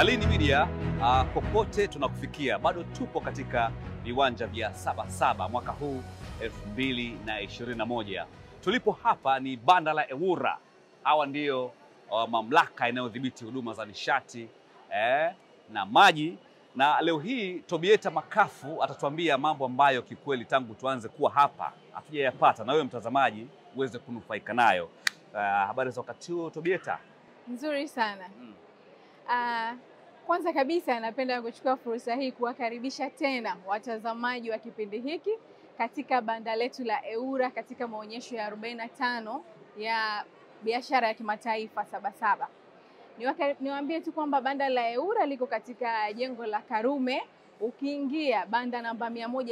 Lini Media uh, popote tunakufikia, bado tupo katika viwanja vya Sabasaba mwaka huu 2021. Tulipo hapa ni banda la EWURA. Hawa ndio uh, mamlaka inayodhibiti huduma za nishati eh, na maji, na leo hii Tobieta Makafu atatuambia mambo ambayo kikweli tangu tuanze kuwa hapa hatujayapata, na wewe mtazamaji uweze kunufaika nayo. Uh, habari za wakati huo Tobieta? Nzuri sana. Mm. Ah, kwanza kabisa napenda kuchukua fursa hii kuwakaribisha tena watazamaji wa kipindi hiki katika banda letu la EWURA katika maonyesho ya 45 ya biashara ya kimataifa Sabasaba. Niwaka- Niwaambie tu kwamba banda la EWURA liko katika jengo la Karume. Ukiingia banda namba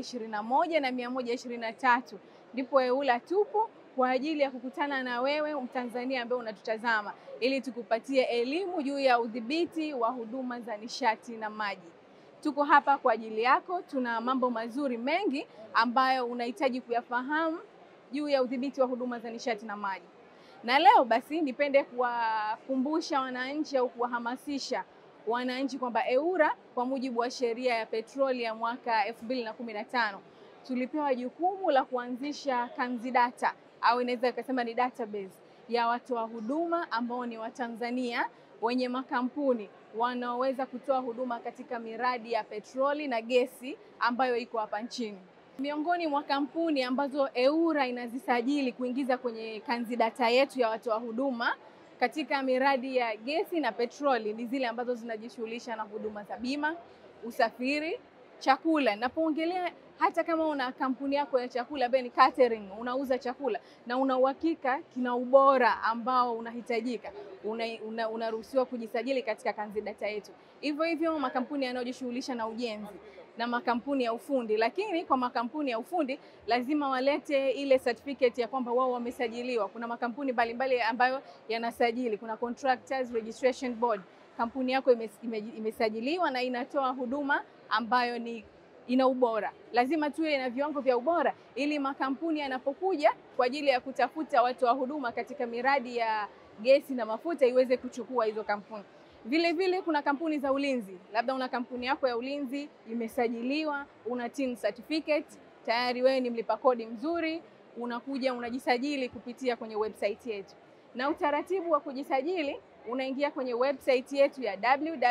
121 na 123 ndipo EWURA tupo kwa ajili ya kukutana na wewe Mtanzania ambaye unatutazama ili tukupatie elimu juu ya udhibiti wa huduma za nishati na maji. Tuko hapa kwa ajili yako. Tuna mambo mazuri mengi ambayo unahitaji kuyafahamu juu ya udhibiti wa huduma za nishati na maji. Na leo basi nipende kuwakumbusha wananchi au kuwahamasisha wananchi kwamba EWURA kwa mujibu wa sheria ya petroli ya mwaka 2015 tulipewa jukumu la kuanzisha kanzidata au inaweza ikasema ni database ya watoa huduma ambao ni Watanzania wenye makampuni wanaoweza kutoa huduma katika miradi ya petroli na gesi ambayo iko hapa nchini. Miongoni mwa kampuni ambazo EWURA inazisajili kuingiza kwenye kanzidata yetu ya watoa huduma katika miradi ya gesi na petroli ni zile ambazo zinajishughulisha na huduma za bima, usafiri, chakula. Napoongelea hata kama una kampuni yako ya chakula ambayo ni catering, unauza chakula na una uhakika kina ubora ambao unahitajika, unaruhusiwa una, unaruhusiwa kujisajili katika kanzidata yetu. Hivyo hivyo makampuni yanayojishughulisha na ujenzi na makampuni ya ufundi, lakini kwa makampuni ya ufundi lazima walete ile certificate ya kwamba wao wamesajiliwa. Kuna makampuni mbalimbali ambayo yanasajili, kuna Contractors Registration Board. Kampuni yako imes- ime- imesajiliwa na inatoa huduma ambayo ni ina ubora. Lazima tuwe na viwango vya ubora ili makampuni yanapokuja kwa ajili ya kutafuta watu wa huduma katika miradi ya gesi na mafuta iweze kuchukua hizo kampuni. Vile vile kuna kampuni za ulinzi, labda una kampuni yako ya ulinzi imesajiliwa, una TIN certificate, tayari wewe ni mlipa kodi mzuri, unakuja unajisajili kupitia kwenye website yetu. Na utaratibu wa kujisajili unaingia kwenye website yetu ya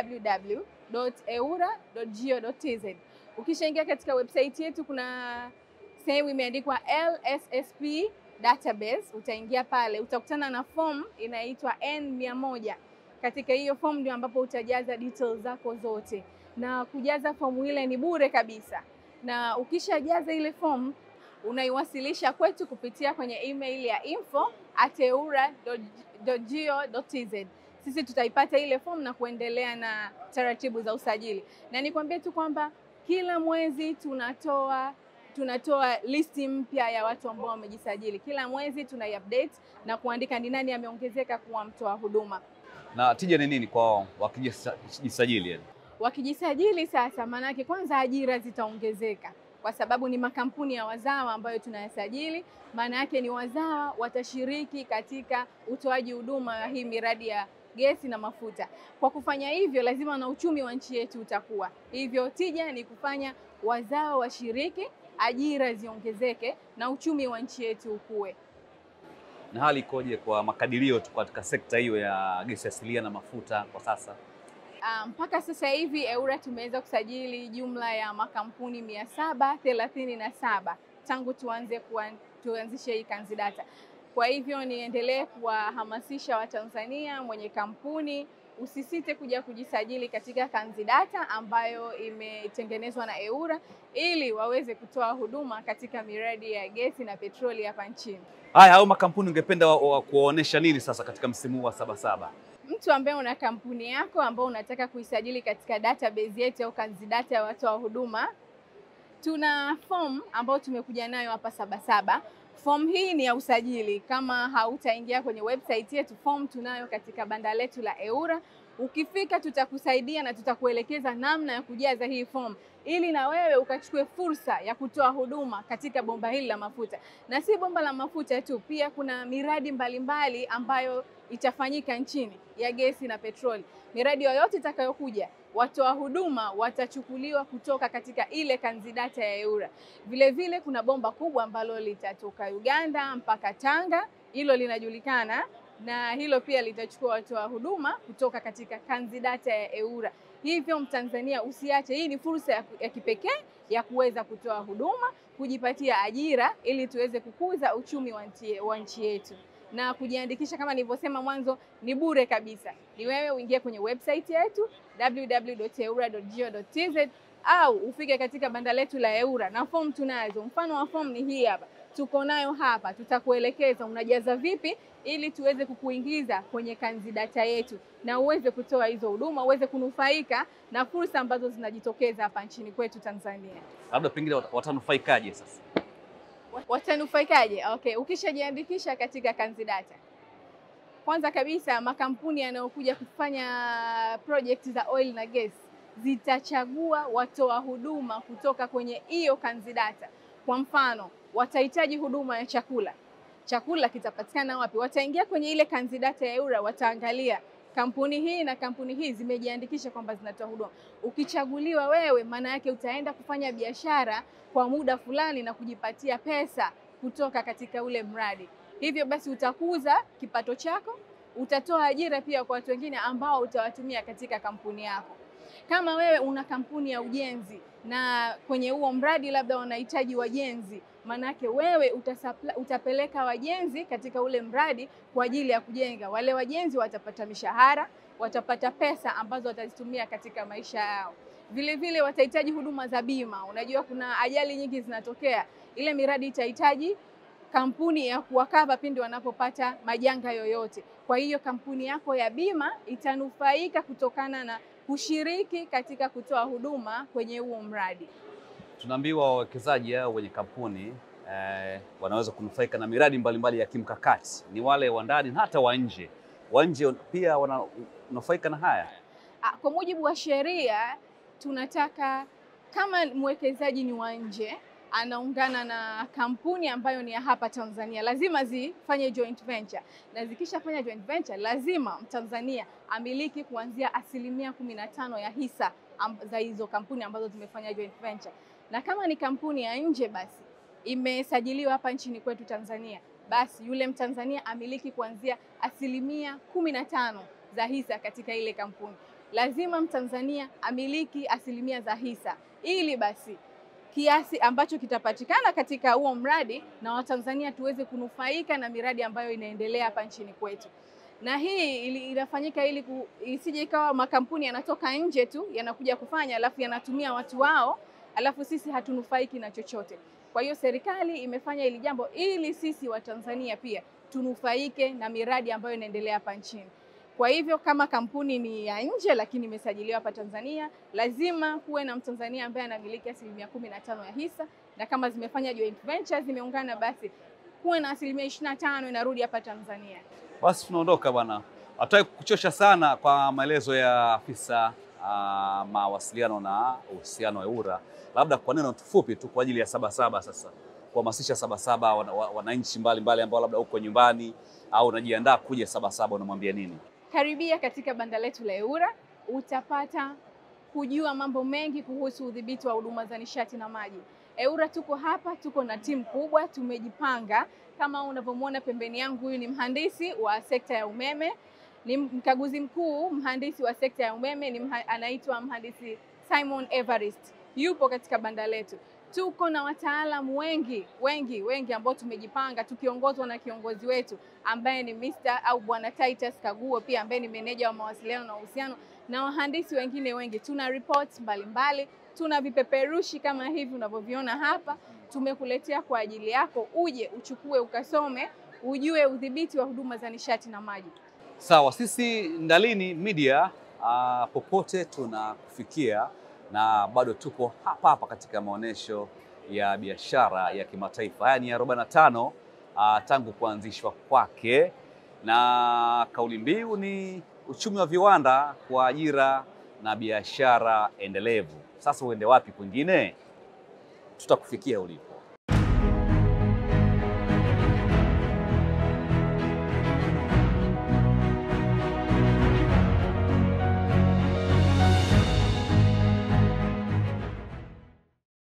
www.ewura.go.tz. Ukishaingia katika website yetu kuna sehemu imeandikwa LSSP database, utaingia pale, utakutana na form inaitwa N100. Katika hiyo form ndio ambapo utajaza details zako zote, na kujaza fomu ile ni bure kabisa, na ukishajaza ile form unaiwasilisha kwetu kupitia kwenye email ya info at ewura.go.tz. Sisi tutaipata ile form na kuendelea na taratibu za usajili, na nikwambie tu kwamba kila mwezi tunatoa tunatoa listi mpya ya watu ambao wamejisajili. Kila mwezi tunaiupdate na kuandika ni nani ameongezeka kuwa mtoa huduma. Na tija ni nini kwao wakijisajili? yani? Wakijisajili sasa, maanake kwanza ajira zitaongezeka kwa sababu ni makampuni ya wazawa ambayo tunayasajili. Maana yake ni wazawa watashiriki katika utoaji huduma wa hii miradi ya gesi na mafuta. Kwa kufanya hivyo, lazima na uchumi wa nchi yetu utakuwa hivyo. Tija ni kufanya wazawa washiriki, ajira ziongezeke na uchumi wa nchi yetu ukue. Na hali ikoje kwa makadirio tu katika sekta hiyo ya gesi asilia na mafuta kwa sasa? Ah, mpaka sasa hivi EWURA tumeweza kusajili jumla ya makampuni mia saba thelathini na saba tangu tuanze kuan, tuanzishe hii kanzidata. Kwa hivyo niendelee kuwahamasisha Watanzania mwenye kampuni usisite kuja kujisajili katika kanzidata ambayo imetengenezwa na EWURA ili waweze kutoa huduma katika miradi ya gesi na petroli hapa nchini. Haya, au makampuni ungependa wa- wa- kuwaonesha nini sasa katika msimu huu wa Sabasaba? mtu ambaye una kampuni yako ambao unataka kuisajili katika database yetu au kanzidata ya watoa huduma, tuna form ambayo tumekuja nayo hapa Sabasaba. Form hii ni ya usajili. Kama hautaingia kwenye website yetu, form tunayo katika banda letu la EWURA. Ukifika tutakusaidia na tutakuelekeza namna ya kujaza hii fomu ili na wewe ukachukue fursa ya kutoa huduma katika bomba hili la mafuta. Na si bomba la mafuta tu, pia kuna miradi mbalimbali mbali ambayo itafanyika nchini ya gesi na petroli. Miradi yoyote itakayokuja, watoa huduma watachukuliwa kutoka katika ile kanzidata ya EWURA. Vile vile kuna bomba kubwa ambalo litatoka Uganda mpaka Tanga, hilo linajulikana na hilo pia litachukua watoa huduma kutoka katika kanzidata ya EWURA. Hivyo Mtanzania usiache, hii ni fursa ya, ya kipekee ya kuweza kutoa huduma, kujipatia ajira ili tuweze kukuza uchumi wa nchi yetu. Na kujiandikisha kama nilivyosema mwanzo ni bure kabisa. Ni wewe uingie kwenye website yetu www.ewura.go.tz au ufike katika banda letu la EWURA na fomu tunazo. Mfano wa fomu ni hii hapa, tuko nayo hapa, tutakuelekeza unajaza vipi ili tuweze kukuingiza kwenye kanzidata yetu na uweze kutoa hizo huduma, uweze kunufaika na fursa ambazo zinajitokeza hapa nchini kwetu Tanzania. Labda pengine watanufaikaje sasa? Watanufaikaje? Okay, ukishajiandikisha katika kanzidata, kwanza kabisa makampuni yanayokuja kufanya project za oil na gas zitachagua watoa huduma kutoka kwenye hiyo kanzidata. Kwa mfano, watahitaji huduma ya chakula chakula kitapatikana wapi? Wataingia kwenye ile kanzidata ya EWURA, wataangalia kampuni hii na kampuni hii zimejiandikisha kwamba zinatoa huduma. Ukichaguliwa wewe, maana yake utaenda kufanya biashara kwa muda fulani na kujipatia pesa kutoka katika ule mradi. Hivyo basi utakuza kipato chako, utatoa ajira pia kwa watu wengine ambao utawatumia katika kampuni yako. Kama wewe una kampuni ya ujenzi na kwenye huo mradi labda wanahitaji wajenzi manake wewe utasapla, utapeleka wajenzi katika ule mradi kwa ajili ya kujenga. Wale wajenzi watapata mishahara, watapata pesa ambazo watazitumia katika maisha yao. Vile vile watahitaji huduma za bima. Unajua kuna ajali nyingi zinatokea, ile miradi itahitaji kampuni ya kuwakava pindi wanapopata majanga yoyote. Kwa hiyo kampuni yako ya bima itanufaika kutokana na kushiriki katika kutoa huduma kwenye huo mradi. Tunaambiwa wawekezaji hao wenye kampuni eh, wanaweza kunufaika na miradi mbalimbali mbali ya kimkakati, ni wale wa ndani na hata wa nje. Wa nje pia wananufaika na haya. Kwa mujibu wa sheria, tunataka kama mwekezaji ni wa nje anaungana na kampuni ambayo ni ya hapa Tanzania, lazima zifanye joint venture, na zikishafanya joint venture, lazima Mtanzania amiliki kuanzia asilimia kumi na tano ya hisa za hizo kampuni ambazo zimefanya joint venture. Na kama ni kampuni ya nje, basi imesajiliwa hapa nchini kwetu Tanzania, basi yule Mtanzania amiliki kuanzia asilimia kumi na tano za hisa katika ile kampuni. Lazima Mtanzania amiliki asilimia za hisa ili basi kiasi ambacho kitapatikana katika huo mradi na Watanzania tuweze kunufaika na miradi ambayo inaendelea hapa nchini kwetu. Na hii ili, inafanyika ili ku, isije ikawa makampuni yanatoka nje tu yanakuja kufanya alafu yanatumia watu wao alafu sisi hatunufaiki na chochote. Kwa hiyo serikali imefanya hili jambo ili sisi Watanzania pia tunufaike na miradi ambayo inaendelea hapa nchini. Kwa hivyo kama kampuni ni ya nje lakini imesajiliwa hapa Tanzania, lazima kuwe na Mtanzania ambaye anamiliki asilimia kumi na tano ya hisa, na kama zimefanya joint venture zimeungana, basi kuwe na asilimia ishirini na tano inarudi hapa Tanzania. Basi tunaondoka bwana, hatutaki kuchosha sana kwa maelezo ya afisa uh, mawasiliano na uhusiano wa EWURA, labda kwa neno fupi tu kwa ajili ya Sabasaba sasa kuhamasisha Sabasaba wananchi mbalimbali ambao labda uko nyumbani au unajiandaa kuja Sabasaba, unamwambia nini? Karibia katika banda letu la EWURA, utapata kujua mambo mengi kuhusu udhibiti wa huduma za nishati na maji. EWURA tuko hapa, tuko na timu kubwa, tumejipanga. Kama unavyomwona pembeni yangu, huyu ni mhandisi wa sekta ya umeme, ni mkaguzi mkuu mhandisi wa sekta ya umeme, ni mha, anaitwa mhandisi Simon Evarist, yupo katika banda letu. Tuko na wataalamu wengi wengi wengi ambao tumejipanga tukiongozwa na kiongozi wetu ambaye ni Mr. au Bwana Titus Kaguo, pia ambaye ni meneja wa mawasiliano na uhusiano na wahandisi wengine wengi. Tuna reports mbalimbali, tuna vipeperushi kama hivi unavyoviona hapa, tumekuletea kwa ajili yako, uje uchukue ukasome, ujue udhibiti wa huduma za nishati na maji. Sawa, sisi Ndalini Media uh, popote tunakufikia na bado tuko hapa hapa katika maonyesho ya biashara ya kimataifa. Haya ni 45 uh, tangu kuanzishwa kwake, na kauli mbiu ni uchumi wa viwanda kwa ajira na biashara endelevu. Sasa uende wapi kwingine? Tutakufikia ulipo.